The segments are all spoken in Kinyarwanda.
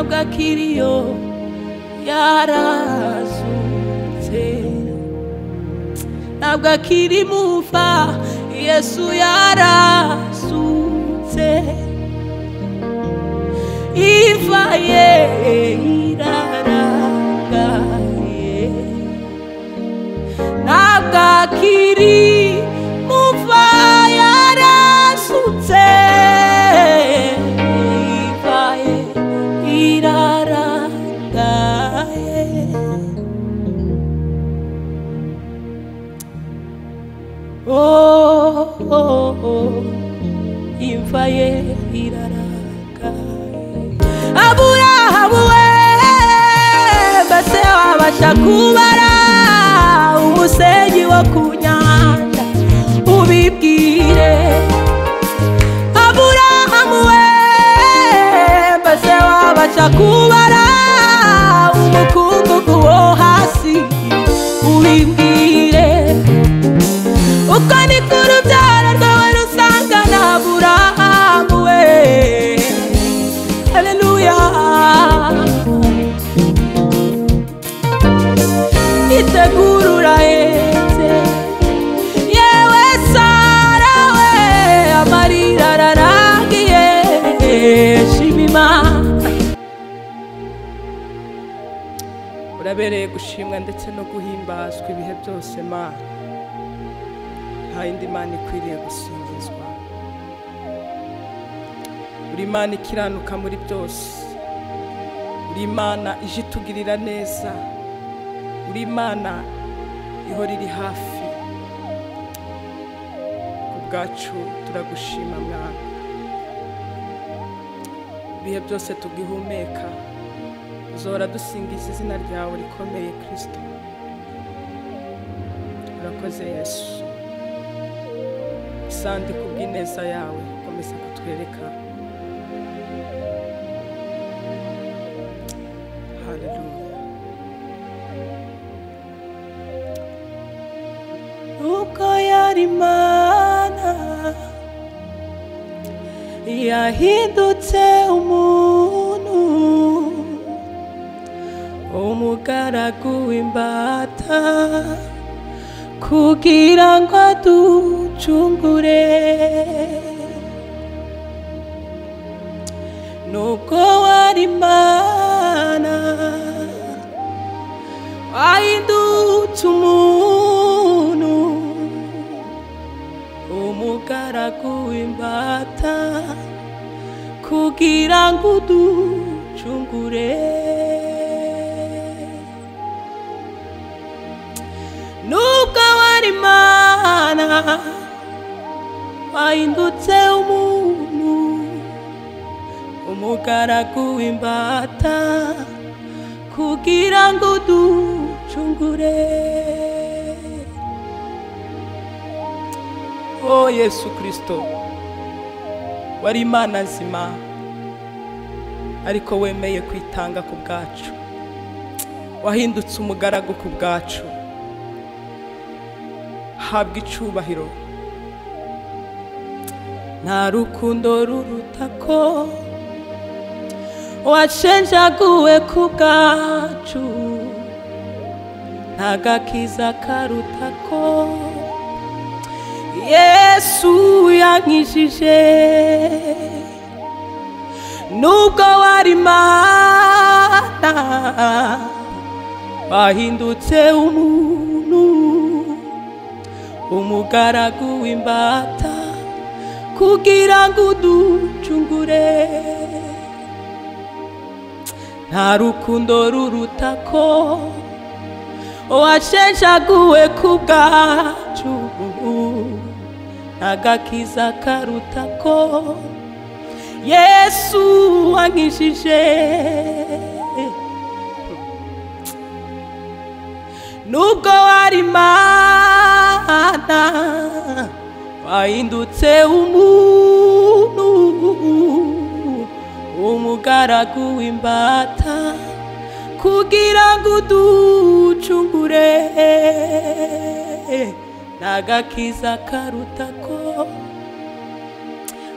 bwa kiriyo yarazutse ntabwo akiri muva yesu yarazutse iva ye irarangaye ntabwo akiri muva yarasutse iva ye irarangaye Oh, oh, oh, imva ye iraraka. Aburahamu we, mbese wabasha kubara umusenyi wo ku nyanja, ubibwire. Aburahamu we, mbese wabasha kubara umukungugu wo hasi, ubibwire. uko ni ko urubyaro rwawe rusanga na burahamu we haleluya itegura urahetse yewe sara we amarira ararangiye shima imana urabereye gushimwa ndetse no guhimbazwa ibihe byose mana nta yindi mana ikwiriye gusingizwa uri imana ikiranuka muri byose uri imana ije itugirira neza uri imana ihora iri hafi ku bwacu turagushima mwana ibihe byose tugihumeka uzahora dusingiza izina ryawe rikomeye kirisito urakoze yesu sandi kubw'ineza yawe komeza kutwereka haleluya nuko yari mana yahindutse umuntu umugaragu w'imbata kugira ngo aducungure nubwo wari imana wahindutse umuntu umugaragu w'imbata kugira ngo uducungure nubwo wari imana wahindutse umuntu umugaragu w'imbata kugira ngo uducungure o yesu kirisito wari imana nzima ariko wemeye kwitanga ku bwacu wahindutse umugaragu ku bwacu habwa icubahiro nta rukundo ruruta ko washenjaguwe ku bwacu nta gakiza karuta ko yesu yankijije nubwo wari imana wahindutse umuntu umugaragu w'imbata kugira ngo uducungure nta rukundo ruruta ko washenjaguwe ku bwacu agakiza karuta ko yesu wankijije nubwo wari imana wahindutse umuntu umugaragu w'imbata kugira ngo uducungure n'agakiza karuta ko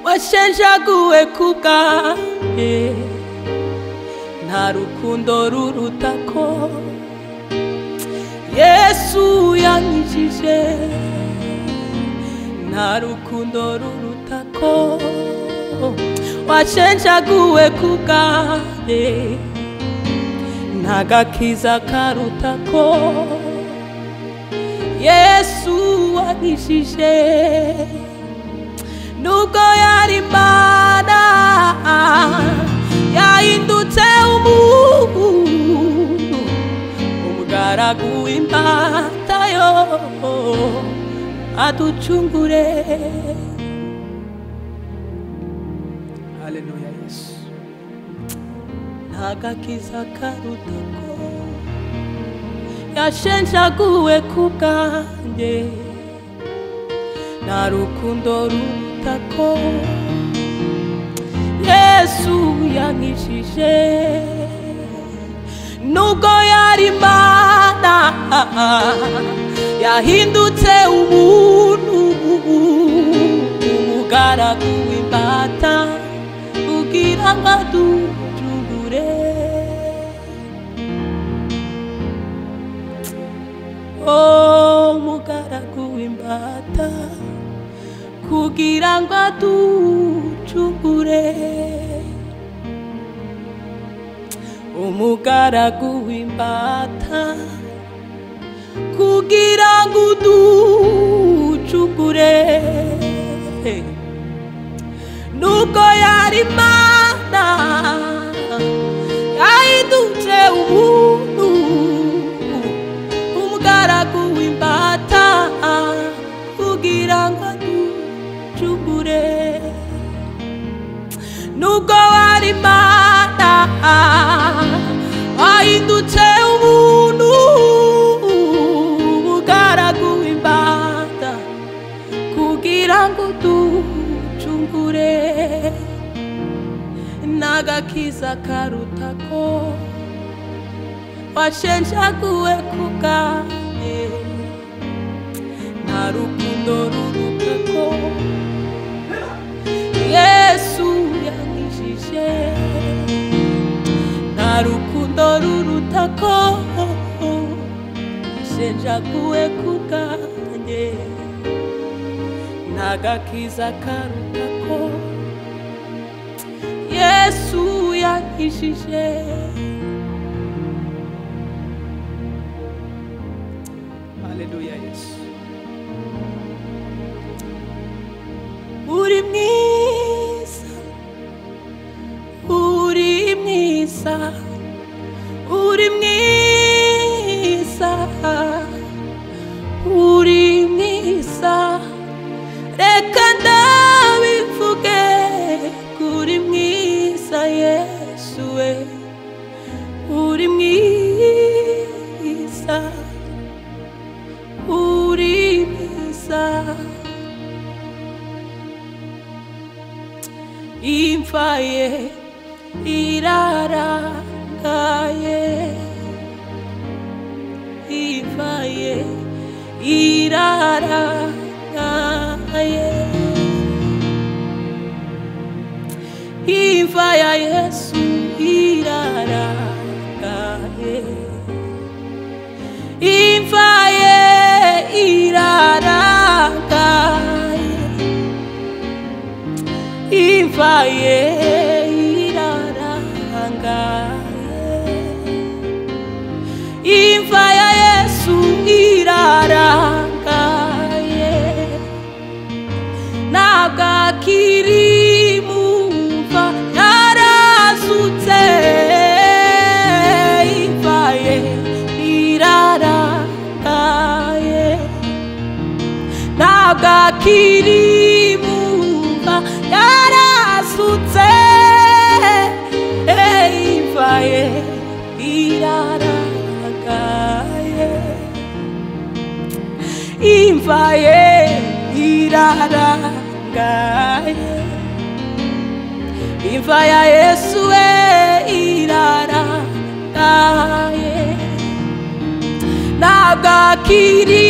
washenjaguwe ku bwawe nta rukundo ruruta ko yesu yanyijije nta rukundo ruruta ko washenjaguwe ku bwawe nta gakiza karuta ko yesu wanyijije nubwo yari imana yahindutse umuntu umugaragu w'imbata yo aducungure haleluya yesu nta gakiza karuta ko yashenjaguwe ku bwanjye nta rukundo ruruta ko yesu yankijije nubwo yari imana yahindutse umuntu umugaragu w'imbata ugira ngo aducungure oh umugaragu w'imbata kugira ngo aducungure umugaragu w'imbata kugira ngo uducungure nubwo yari imana yahindutse umuntu umugaragu w'imbata kugira ngo aducungure nubwo wari imana wahindutse umuntu umugaragu w'imbata kugira ngo uducungure n'agakiza karuta ko washenjaguwe ku bwawe nta rukundo ruruta ko yesu yankijije nta rukundo ruruta ko washenjaguwe ku bwanjye nta gakiza karuta ko yesu yankijije haleluya yesu uri mwiza uri mwiza uri mwiza uri mwiza reka ndabivuge ko uri mwiza yesu we uri mwiza uri mwiza imfaye irarangaye imfaye irarangaye imva ya yesu irarangaye imfaye irarangaye imva ye irarangaye imva ya yesu irarangaye ntabwo akiri mu mva yarazutse imva ye irarangaye ntabwo akiri mumva yarasutse imva ye iraragaye imva ye iraragaye imva ya yesu we iraragaye ntabwo akiri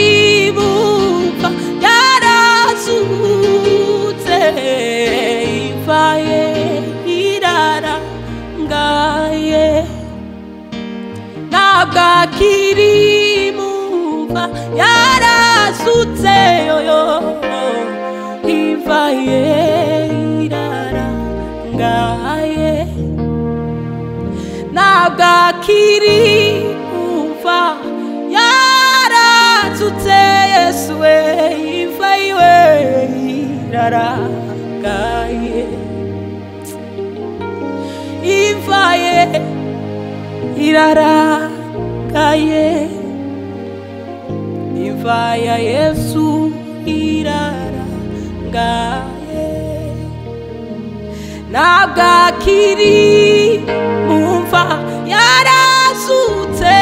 bumva yarazutse imva ye irarangaye ye ntabwo akiri mumva yarasutse yoyo iva ye irarangaye ntabwo akiri mumva yarasutse yesu we iva iwe irarangaye iva ye irarakaye imva ya yesu iraragaye ntabwo akiri mu mva yarasutse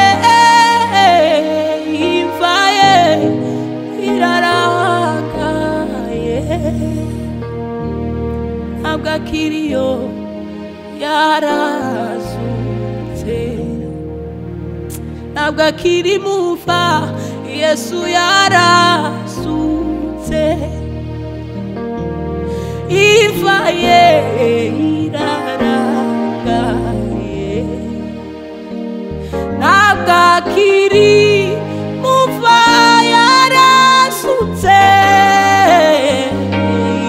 imva ye irarakaye ntabwo akiri yo yarazutse ntabwo akiri muva yesu yarazutse iva ye iraragaye ntabwo akiri muva yarasutse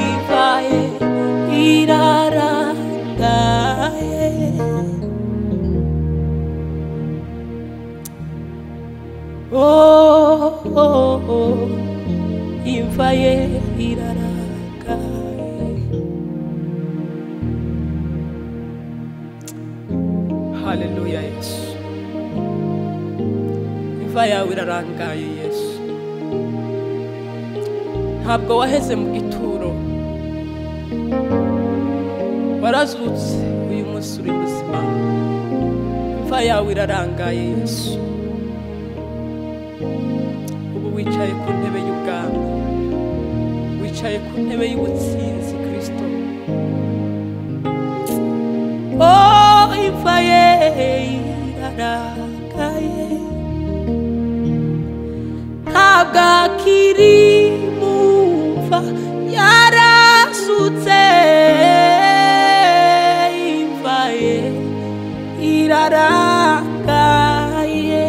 iva ye iraragaye Oh, oh, oh, imva ye irarakaye. haleluya yesu imva yawe irarangaye yesu ntabwo waheze mu gituro warazutse uyu munsi uri muzima imva yawe irarangaye yesu ubu wicaye ku ntebe y'ubwami wicaye ku ntebe y'ubutsinzi kirisito Oh, imva ye irarakaye. Ntabwo akiri mumva yarasutse imva ye irarakaye.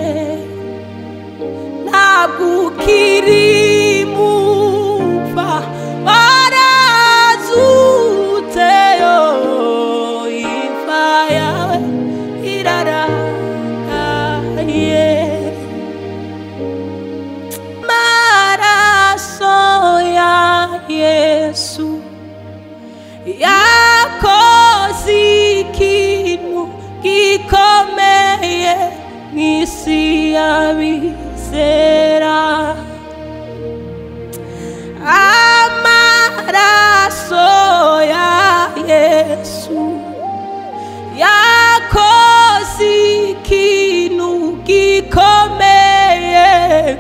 ntabwo ukiri mumva warazutse yo imva yawe irarakaye maraso ya yesu yakoze ikintu gikomeye nk'isi y'abizera amaraso ya yesu yakoze ikintu gikomeye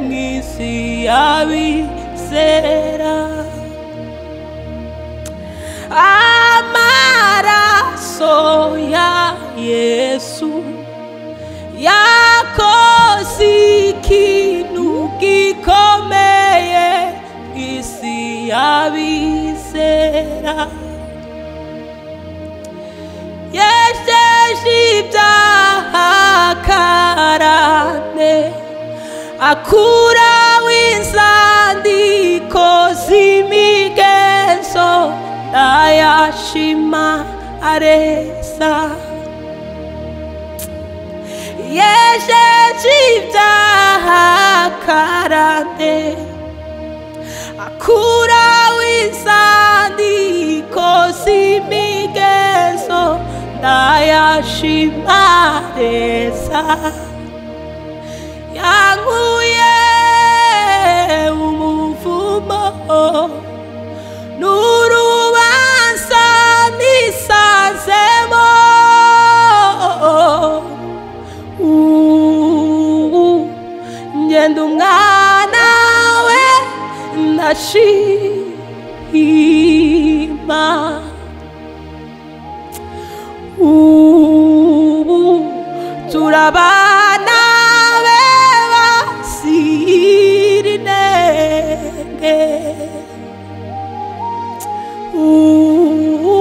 nk'isi y'abizera amaraso ya yesu yakoze ikintu gikomeye isi y'abizera yejeje ibyaha karande akuraho inzandiko z'imigenzo ntayashima areza yejeje ibyaha karande akuraho inzandiko z'imigenzo ntayashima areza yankuye umuvumo n'urubanza nisanzemo Ubu ngenda umwana we ndashima ubu turabana beba sirinenge ubu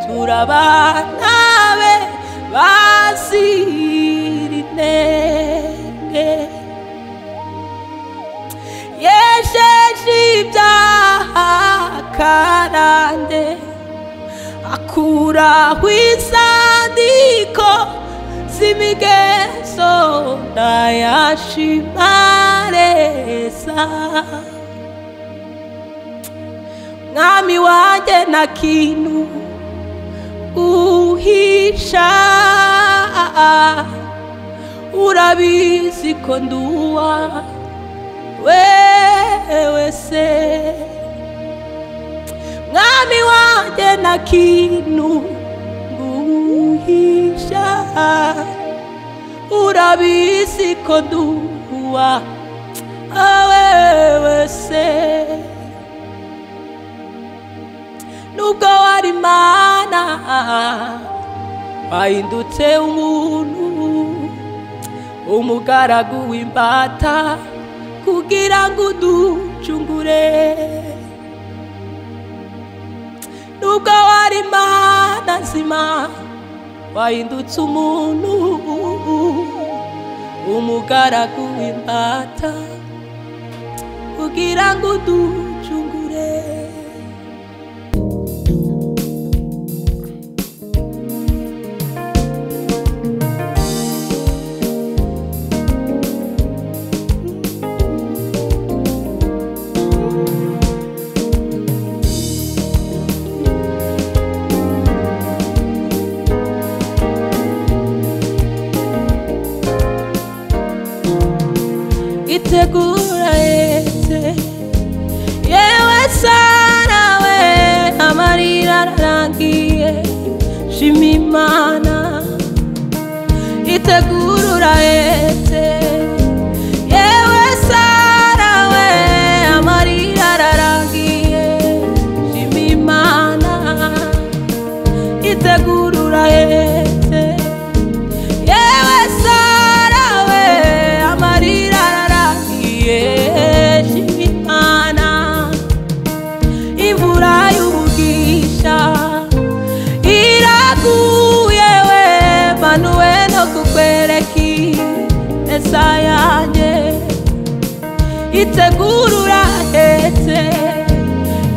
turabana beba urahwisandiko z'imigezo ndayashimareza mwami wanjye nta kintu uhisha urabizi ko nduwa wewe se mwami wanjye nta kintu nguhisha urabizi ko nduwa wewe se nubwo wari mana wahindutse umuntu umugaragu w'imbata kugira ngo uducungure nubwo wari mana nzima wahindutse umuntu umugaragu w'imbata kugira ngo uducungure itegura yete yewe sarawe amarira ararangiye shima imana itegura yete yewe sarawe amarira ararangiye shima imana itegura yete yewe sarawe amarira ararangiye shima imana imvura y'umugisha iraguye we manuwe no kukwereka ineza yanjye itegurura hetse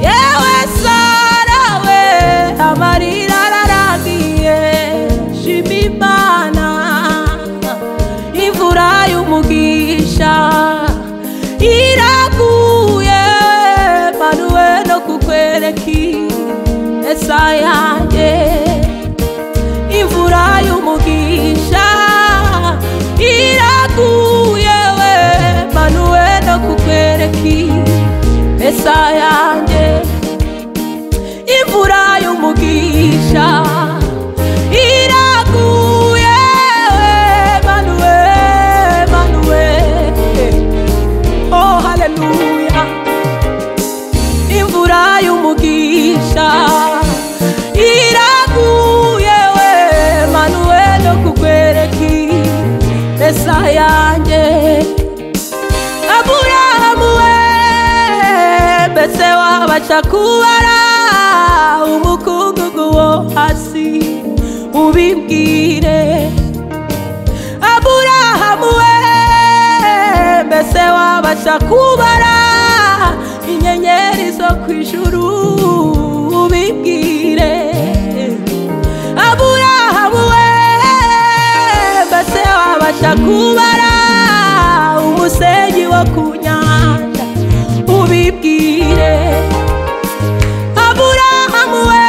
yewe sarawe amarira ararangiye shima imana imvura y'umugisha iraguye manuwe no kukwereka ineza yanjye imvura y'umugisha iraguye we manuwe no kukwereka ineza yanjye imvura y'umugisha iraguye manuwe manuwe oh haleluya imvura y'umugisha iraguye we manuwe no kukwereka ineza yanjye aburahamu we mbese wabasha kubara umukungugu wo hasi ubimbwire aburahamu we mbese wabasha kubara inyenyeri zo ku ijuru ubimbwire aburahamu we mbese wabasha kubara umusenyi wo ku nyanja ubibwire aburahamu we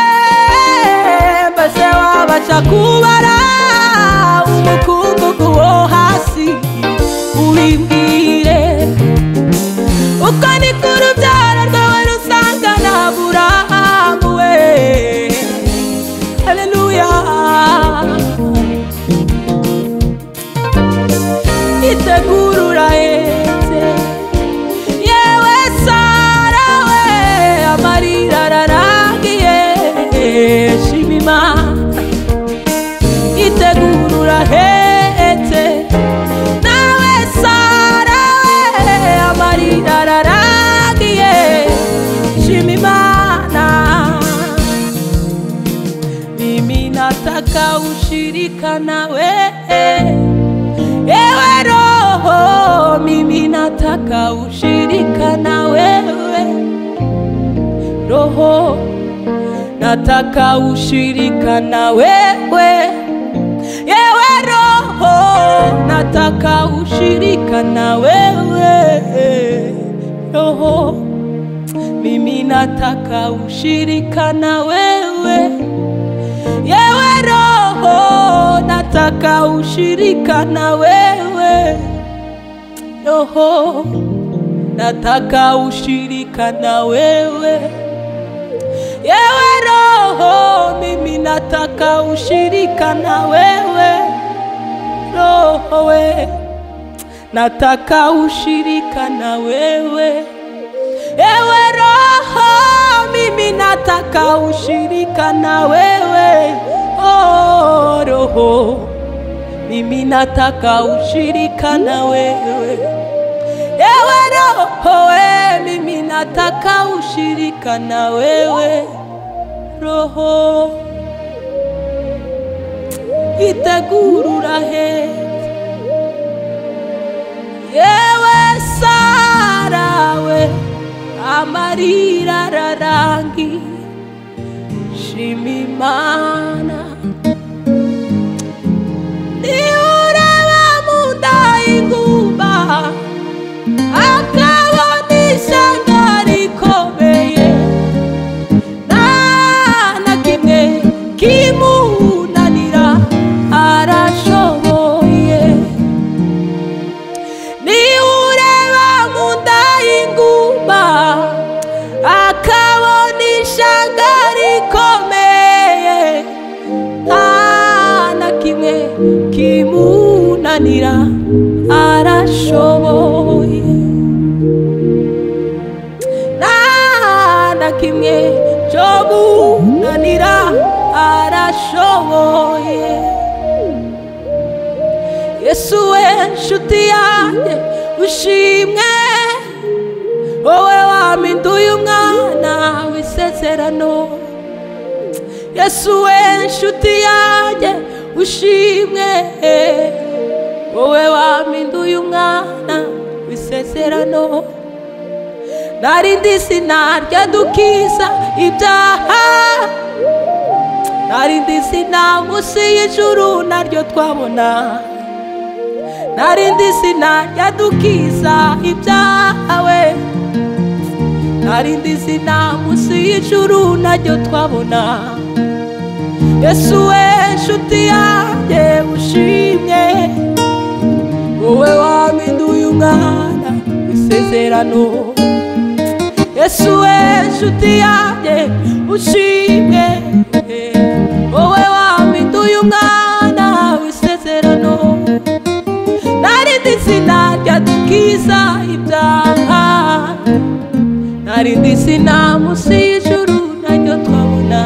mbese wabasha kubara umukungugu wo hasi ubibwire uko ni ko urubyaro rwawe rusangana aburahamu we haleluya itegurura ete yewe sarawe amarira ararangiye shima imana itegurura hete nawe sarawe amarira ararangiye shima imana mimi nataka ushirika nawe ewe roho mimi nataka ushirika na wewe roho nataka ushirika na wewe yewe roho nataka ushirika na wewe roho mimi nataka ushirika na wewe yewe roho nataka ushirika na wewe roho nataka ushirika na wewe yewe roho mimi nataka ushirika na wewe roho we nataka ushirika na wewe ewe roho mimi nataka ushirika na wewe oh, roho mimi nataka ushirika na wewe ewe roho we mimi nataka ushirika na wewe roho itegurura he yewe sarawe amarira rarangi shimimana niuraba mundayinguba akabona ishyanga rikomeye nta na kimwe kimunanira arashoboye niureba mu nda y'inguma akabona ishyanga rikomeye nta na kimwe kimunanira arashoboye nta na kimwe cyo munanira arashoboye yesu we nshuti yanjye ushimwe wowe wampinduye umwana w'isezerano yesu we nshuti yanjye ushimwe wowe wampinduye umwana w'isezerano narindi sinarya dukiza ibyaha narindi zina munsi y'ijuru naryo twabona narindi zina ryadukiza ibyawe narindi zina munsi y'ijuru naryo twabona yesu we nshuti yanjye ushimye wowe wampinduye umwana w'isezerano yesu we nshuti yanjye ushimye wowe wampinduye umwana w'isezerano narindi izina ryadukiza ibyaha narindi izina munsi y'ijuru naryo twabona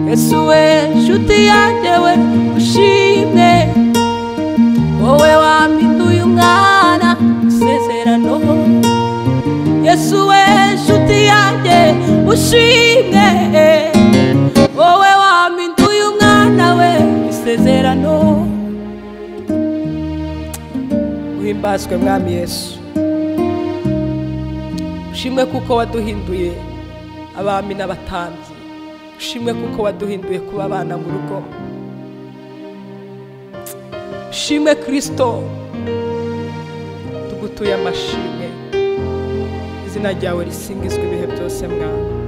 yesu we nshuti yanjye we ushimwe wowe wampinduye umwana w'isezerano yesu we nshuti yanjye ushimwe wowe wampinduye umwana we isezerano uhimbazwe mwami yesu ushimwe kuko waduhinduye abami n'abatambyi ushimwe kuko waduhinduye kuba abana mu rugo ushimwe kirisito tugutuye amashimwe izina ryawe risingizwa ibihe byose mwami